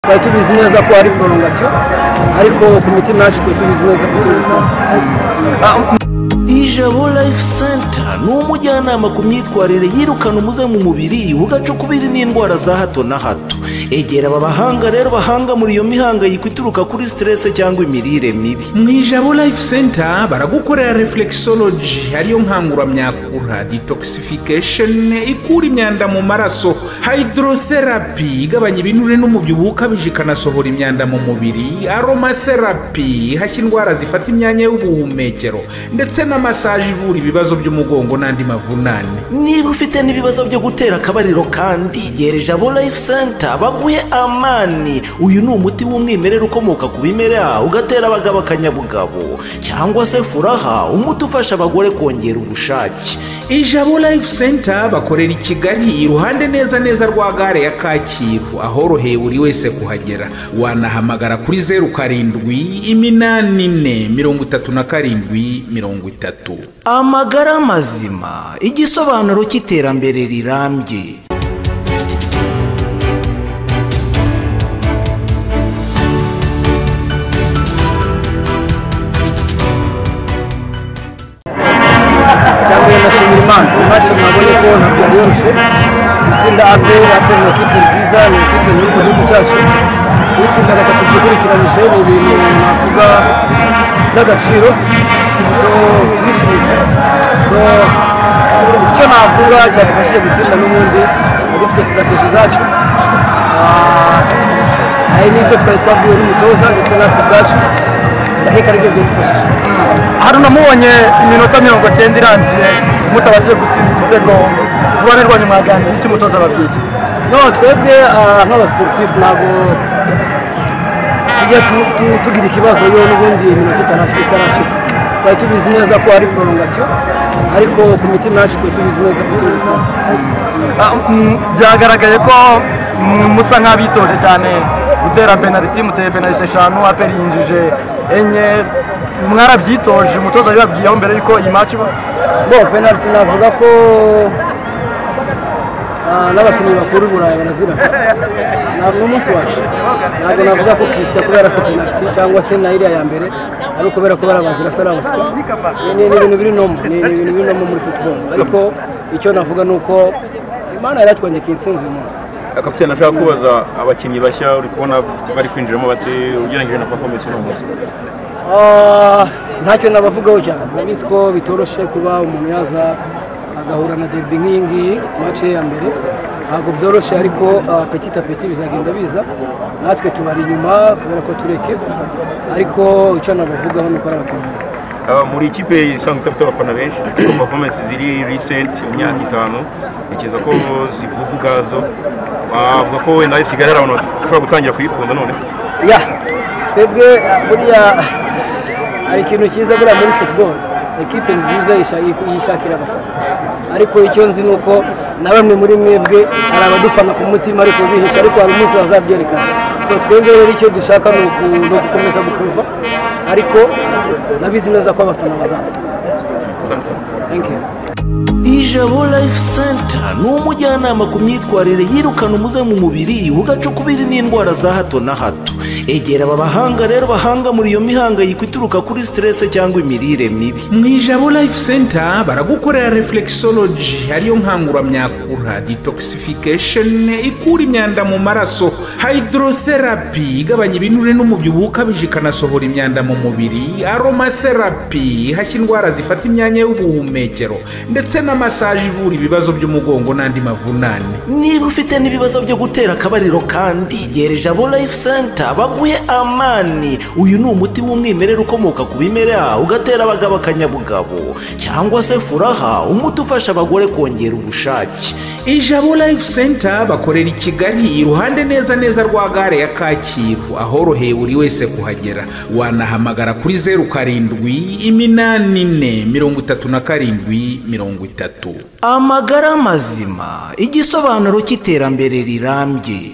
twari tubizi neza ko ari porongasiyo ariko ku miti nacu twari tubizi neza ko tubitsemo ijabo life center ni umujyanama ku myitwarire yirukana umuze mu mubiri ugacukubiri n'indwara za hato na hato egera aba bahanga rero bahanga muri iyo mihangayiko ituruka kuri siterese cyangwa imirire mibi mu ijabo life center baragukorera reflexology ariyo nkanguramyakura detoxification ikura imyanda mu maraso hydrotherapy igabanya ibinure n'umubyibuho ukabije ikanasohora imyanda mu mubiri aromatherapy ihashya indwara zifata imyanya y'ubuhumekero ndetse na massage ivura ibibazo by'umugongo n'andi mavunane niba ufite n'ibibazo byo gutera akabariro kandi gera ijabo life center baguhe amani uyu ni umuti w'umwimerere ukomoka ku bimera ugatera abagabo akanyabugabo cyangwa se furaha umuti ufasha abagore kongera ubushake ijabo life center bakorera i kigali iruhande neza neza rwa gare ya kacyiru ahoroheye buri wese kuhagera wanahamagara kuri zeru karindwi iminani ine mirongo itatu na karindwi mirongo itatu amagara mazima igisobanuro cy'iterambere rirambye cyangwa yanashimira imana iyi mace mwabonye ko ntabwo yari yoroshye itsinda ape ape ni ekipe nziza ni ekipe muri ku gihugu cyacu n'itsinda gatatu ryikurikiranyije ni ibintu navuga by'agaciro so turishimye so icyo navuga cyadufashije gutsinda n'ubundi dufite sitarategi zacu Ah, hari n'ibyo twari twabwiwe n'umutoza ndetse natwe ubwacu ndaheka aribyo byadufashije haruna mubonye iminota mirongo cyenda irangiye mutabashije gutsinda igitego ku ruhande rwanyu mwaganira iki mutoza ababyinnyi no twebwe ah, nk'abasiporutifu ntabwo tujya tu- tu- tugira ikibazo yo n'ubundi iminota itarashira itarashira twari tubizi neza ko ari porongasiyo ariko ku miti nacu twari tubizi neza ko tubitsemo Ah, mm, byagaragaye ko mm, musa nk'abitoje cyane gutera penaliti muteye penaliti eshanu aperi yinjije enye mwarabyitoje umutoza yabibabwiyeho mbere y'uko iyi match iba bo penaliti navuga ko ah, n'abakinnyi bakuru i burayi barazira ntabwo ni umunsi wacu ntabwo navuga ko kirisita kubera se penaliti cyangwa se na iriya ya mbere ari ukubera ko barabazira se arabaswa Ni- ni ni ibintu biri nomu ni ni ibintu biri nomu muri football ariko icyo navuga ni uko imana yaratwongekeye insinzi uyu munsi kapitene ashaka kubaza abakinnyi bashya uri kubona bari kwinjiramo bati ugereranyije na performance uno munsi Ah, ntacyo nabavugaho cyane ndabizi ko bitoroshye kuba umuntu yaza agahura na derby nk'iyi ngiyi mace ya mbere ntabwo byoroshye ariko ah, petit a petit bizagenda biza natwe tubari inyuma kubera ko tureke ariko icyo nabavugaho ni uko ari abakinnyi beza. Ah, muri ikipe isanzwe idafite abafana benshi ariko performance ziri recent mu myaka itanu ntekereza ko zivuga ubwazo Ah, avuga ko wenda isigaye hari abantu bashobora gutangira kuyikunda none ya twebwe ah, buriya hari ikintu cyiza buriya muri football ekipe nziza yisha- yishakira abafana ariko icyo nzi ni uko na bamwe muri mwebwe hari abadufana ku mutima ariko bihisha ariko hari umunsi bazabyerekana so twebwe rero icyo dushaka ni uku- ni ugukomeza gukuva ariko nabizi neza ko abafana bazaza asante sana thank you ijabo life center ni umujyanama ku myitwarire yirukana umuze mu mubiri ugacukubiri n'indwara za hato na hato egera aba bahanga rero bahanga muri iyo mihangayiko ituruka kuri siterese cyangwa imirire mibi mu ijabo life center baragukorera reflexology ariyo nkanguramyakura detoxification ikura imyanda mu maraso hydrotherapy igabanya ibinure n'umubyibuho ukabije ikanasohora imyanda mu mubiri aromatherapy ihashya indwara zifata imyanya y'ubuhumekero ndetse na massage ivura ibibazo by'umugongo n'andi mavunane niba ufite n'ibibazo byo gutera akabariro kandi gera ijabo life center baguhe amani uyu ni umuti w'umwimerere ukomoka ku bimera ugatera abagabo akanyabugabo cyangwa se furaha umuti ufasha abagore kongera ubushake ijabo life center bakorera i kigali iruhande neza neza rwa gare ya kacyiru ahoroheye buri wese kuhagera wanahamagara kuri zeru karindwi iminani ine mirongo itatu na karindwi mirongo itatu amagara mazima igisobanuro cy'iterambere rirambye